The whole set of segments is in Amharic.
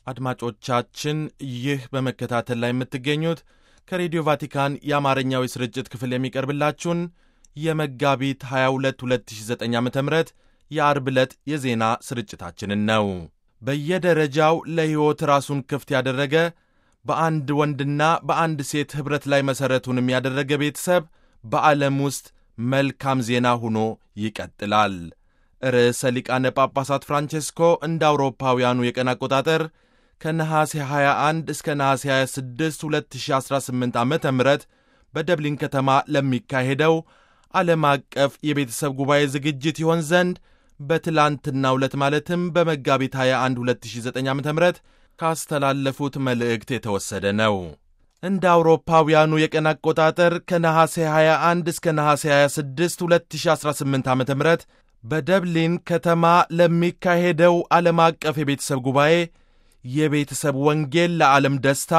አድማጮቻችን ይህ በመከታተል ላይ የምትገኙት ከሬዲዮ ቫቲካን የአማርኛው የስርጭት ክፍል የሚቀርብላችሁን የመጋቢት 22 2009 ዓ ም የአርብ ዕለት የዜና ስርጭታችንን ነው። በየደረጃው ለሕይወት ራሱን ክፍት ያደረገ በአንድ ወንድና በአንድ ሴት ኅብረት ላይ መሠረቱንም ያደረገ ቤተሰብ በዓለም ውስጥ መልካም ዜና ሆኖ ይቀጥላል። ርዕሰ ሊቃነ ጳጳሳት ፍራንቼስኮ እንደ አውሮፓውያኑ የቀን አቆጣጠር ከነሐሴ 21 እስከ ነሐሴ 26 2018 ዓ ም በደብሊን ከተማ ለሚካሄደው ዓለም አቀፍ የቤተሰብ ጉባኤ ዝግጅት ይሆን ዘንድ በትላንትናው ዕለት ማለትም በመጋቢት 21 2009 ዓ ም ካስተላለፉት መልእክት የተወሰደ ነው። እንደ አውሮፓውያኑ የቀን አቆጣጠር ከነሐሴ 21 እስከ ነሐሴ 26 2018 ዓ ም በደብሊን ከተማ ለሚካሄደው ዓለም አቀፍ የቤተሰብ ጉባኤ የቤተሰብ ወንጌል ለዓለም ደስታ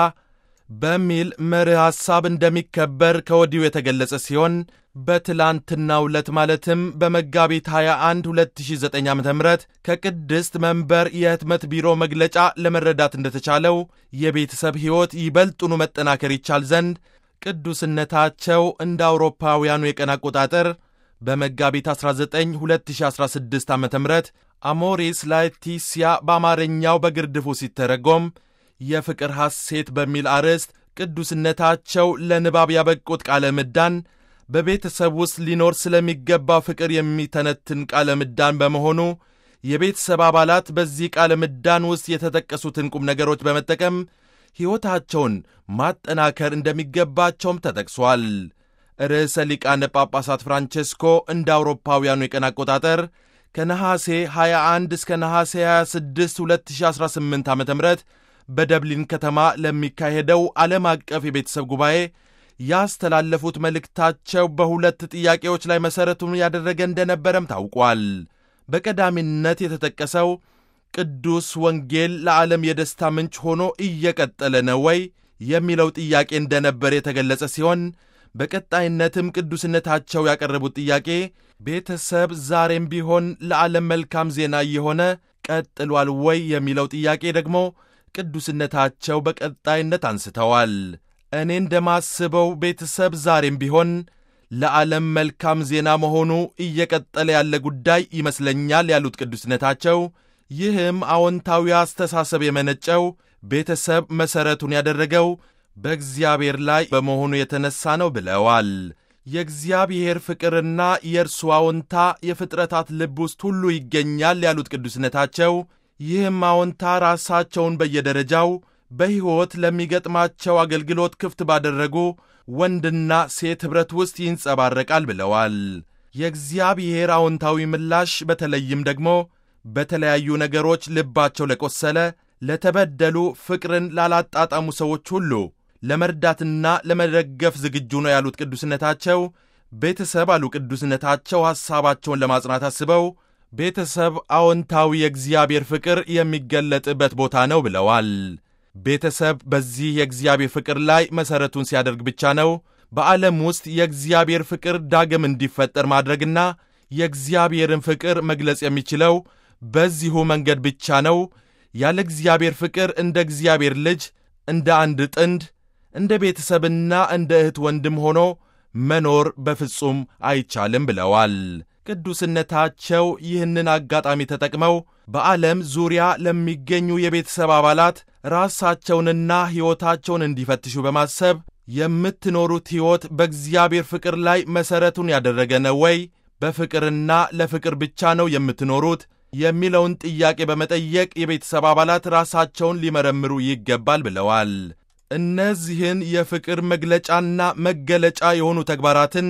በሚል መርህ ሐሳብ እንደሚከበር ከወዲሁ የተገለጸ ሲሆን በትላንትናው ዕለት ማለትም በመጋቢት 21 2009 ዓ ም ከቅድስት መንበር የህትመት ቢሮ መግለጫ ለመረዳት እንደተቻለው የቤተሰብ ሕይወት ይበልጡኑ መጠናከር ይቻል ዘንድ ቅዱስነታቸው እንደ አውሮፓውያኑ የቀን አቆጣጠር በመጋቢት 19 2016 ዓ ም አሞሪስ ላetitia በአማርኛው በግርድፉ ሲተረጎም የፍቅር ሐሴት በሚል አርዕስት ቅዱስነታቸው ለንባብ ያበቁት ቃለ ምዳን በቤተሰብ ውስጥ ሊኖር ስለሚገባው ፍቅር የሚተነትን ቃለ ምዳን በመሆኑ የቤተሰብ አባላት በዚህ ቃለ ምዳን ውስጥ የተጠቀሱትን ቁም ነገሮች በመጠቀም ሕይወታቸውን ማጠናከር እንደሚገባቸውም ተጠቅሷል። ርዕሰ ሊቃነ ጳጳሳት ፍራንቼስኮ እንደ አውሮፓውያኑ የቀን አቆጣጠር ከነሐሴ 21 እስከ ነሐሴ 26 2018 ዓ ም በደብሊን ከተማ ለሚካሄደው ዓለም አቀፍ የቤተሰብ ጉባኤ ያስተላለፉት መልእክታቸው በሁለት ጥያቄዎች ላይ መሠረቱን ያደረገ እንደነበረም ታውቋል። በቀዳሚነት የተጠቀሰው ቅዱስ ወንጌል ለዓለም የደስታ ምንጭ ሆኖ እየቀጠለ ነው ወይ የሚለው ጥያቄ እንደነበር የተገለጸ ሲሆን በቀጣይነትም ቅዱስነታቸው ያቀረቡት ጥያቄ ቤተሰብ ዛሬም ቢሆን ለዓለም መልካም ዜና እየሆነ ቀጥሏል ወይ የሚለው ጥያቄ ደግሞ ቅዱስነታቸው በቀጣይነት አንስተዋል። እኔ እንደማስበው ቤተሰብ ዛሬም ቢሆን ለዓለም መልካም ዜና መሆኑ እየቀጠለ ያለ ጉዳይ ይመስለኛል ያሉት ቅዱስነታቸው ይህም አዎንታዊ አስተሳሰብ የመነጨው ቤተሰብ መሠረቱን ያደረገው በእግዚአብሔር ላይ በመሆኑ የተነሳ ነው ብለዋል። የእግዚአብሔር ፍቅርና የእርሱ አዎንታ የፍጥረታት ልብ ውስጥ ሁሉ ይገኛል ያሉት ቅዱስነታቸው ይህም አዎንታ ራሳቸውን በየደረጃው በሕይወት ለሚገጥማቸው አገልግሎት ክፍት ባደረጉ ወንድና ሴት ኅብረት ውስጥ ይንጸባረቃል ብለዋል። የእግዚአብሔር አዎንታዊ ምላሽ በተለይም ደግሞ በተለያዩ ነገሮች ልባቸው ለቆሰለ፣ ለተበደሉ፣ ፍቅርን ላላጣጣሙ ሰዎች ሁሉ ለመርዳትና ለመደገፍ ዝግጁ ነው ያሉት ቅዱስነታቸው ቤተሰብ አሉ ቅዱስነታቸው ሐሳባቸውን ለማጽናት አስበው ቤተሰብ አዎንታዊ የእግዚአብሔር ፍቅር የሚገለጥበት ቦታ ነው ብለዋል። ቤተሰብ በዚህ የእግዚአብሔር ፍቅር ላይ መሠረቱን ሲያደርግ ብቻ ነው በዓለም ውስጥ የእግዚአብሔር ፍቅር ዳግም እንዲፈጠር ማድረግና የእግዚአብሔርን ፍቅር መግለጽ የሚችለው በዚሁ መንገድ ብቻ ነው። ያለ እግዚአብሔር ፍቅር እንደ እግዚአብሔር ልጅ እንደ አንድ ጥንድ እንደ ቤተሰብና እንደ እህት ወንድም ሆኖ መኖር በፍጹም አይቻልም ብለዋል። ቅዱስነታቸው ይህንን አጋጣሚ ተጠቅመው በዓለም ዙሪያ ለሚገኙ የቤተሰብ አባላት ራሳቸውንና ሕይወታቸውን እንዲፈትሹ በማሰብ የምትኖሩት ሕይወት በእግዚአብሔር ፍቅር ላይ መሠረቱን ያደረገ ነው ወይ? በፍቅርና ለፍቅር ብቻ ነው የምትኖሩት የሚለውን ጥያቄ በመጠየቅ የቤተሰብ አባላት ራሳቸውን ሊመረምሩ ይገባል ብለዋል። እነዚህን የፍቅር መግለጫና መገለጫ የሆኑ ተግባራትን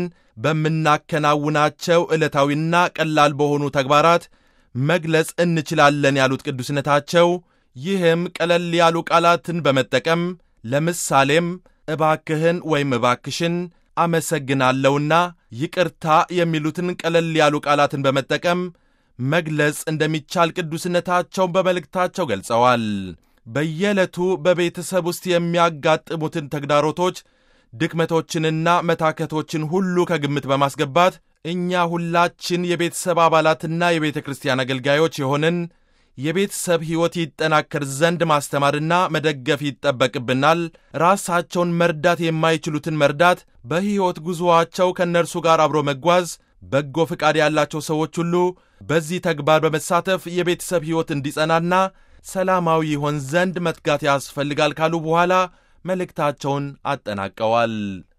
በምናከናውናቸው ዕለታዊና ቀላል በሆኑ ተግባራት መግለጽ እንችላለን ያሉት ቅዱስነታቸው ይህም ቀለል ያሉ ቃላትን በመጠቀም ለምሳሌም እባክህን ወይም እባክሽን፣ አመሰግናለሁና ይቅርታ የሚሉትን ቀለል ያሉ ቃላትን በመጠቀም መግለጽ እንደሚቻል ቅዱስነታቸውን በመልእክታቸው ገልጸዋል። በየዕለቱ በቤተሰብ ውስጥ የሚያጋጥሙትን ተግዳሮቶች፣ ድክመቶችንና መታከቶችን ሁሉ ከግምት በማስገባት እኛ ሁላችን የቤተሰብ አባላትና የቤተ ክርስቲያን አገልጋዮች የሆንን የቤተሰብ ሕይወት ይጠናከር ዘንድ ማስተማርና መደገፍ ይጠበቅብናል። ራሳቸውን መርዳት የማይችሉትን መርዳት፣ በሕይወት ጉዞአቸው ከእነርሱ ጋር አብሮ መጓዝ፣ በጎ ፈቃድ ያላቸው ሰዎች ሁሉ በዚህ ተግባር በመሳተፍ የቤተሰብ ሕይወት እንዲጸናና ሰላማዊ ይሆን ዘንድ መትጋት ያስፈልጋል ካሉ በኋላ መልእክታቸውን አጠናቀዋል።